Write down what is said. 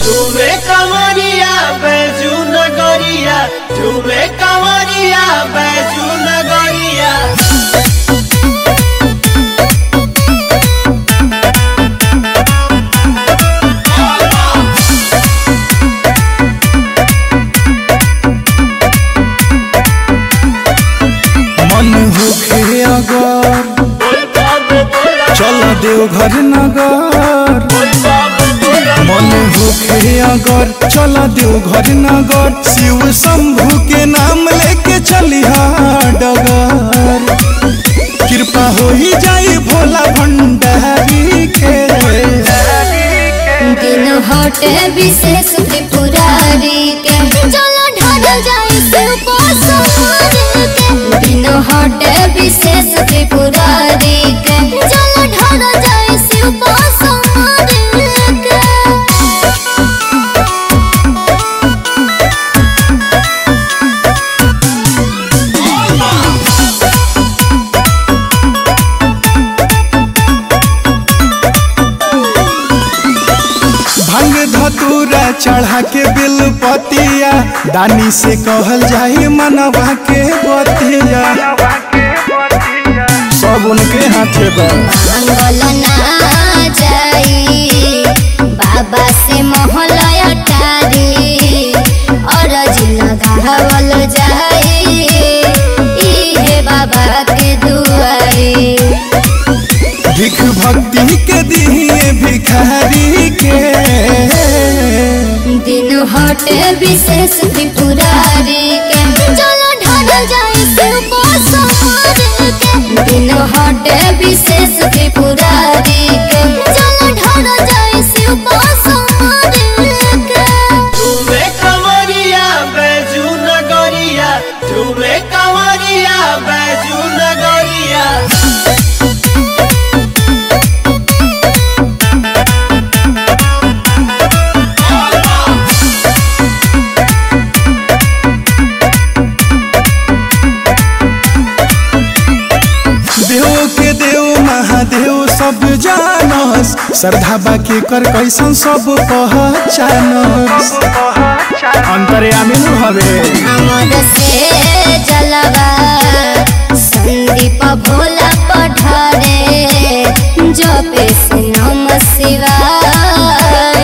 झूमे कमरिया बैजू नगरिया झूमे कमरिया बैजू नगरिया मन होखे अगर चल देवघर नगर मन होखे अगर चल देवघर नगर शिव शंभु के नाम लेके चलिहा डगर कृपा हो ही जाई भोला भंडारी के दिन हटे विशेष त्रिपुरारी के चलो ढल जाए शिव को सवारी के दिन हटे विशेष त्रिपुरारी के चलो ढल जाए शिव को सवारी के भंग धतूरा चढ़ा के बिल पतिया दानी से कहल जाई मनवा के बतिया सब उनके हाथे बा मंगल ना जाई बाबा से मोहलया टारी और लगावल जाई इहे बाबा के दुआरी भिख भक्ति के दिए भिखारी के दिन हटे विशेष त्रिपुरारी के चलो ढल जाए शिव को सवारी के दिन हटे विशेष त्रिपुरारी के चलो ढल जाए शिव को सवारी के झूमे कमरिया बैजू नगरिया झूमे कमरिया बैजू नगरिया देव के देव महादेव सब जानस श्रद्धा बाकी कर कैसन सब पहचानस अंतर्यामी नु हवे अमर से जलवा संदीप भोला पठारे जपे से नम शिवाय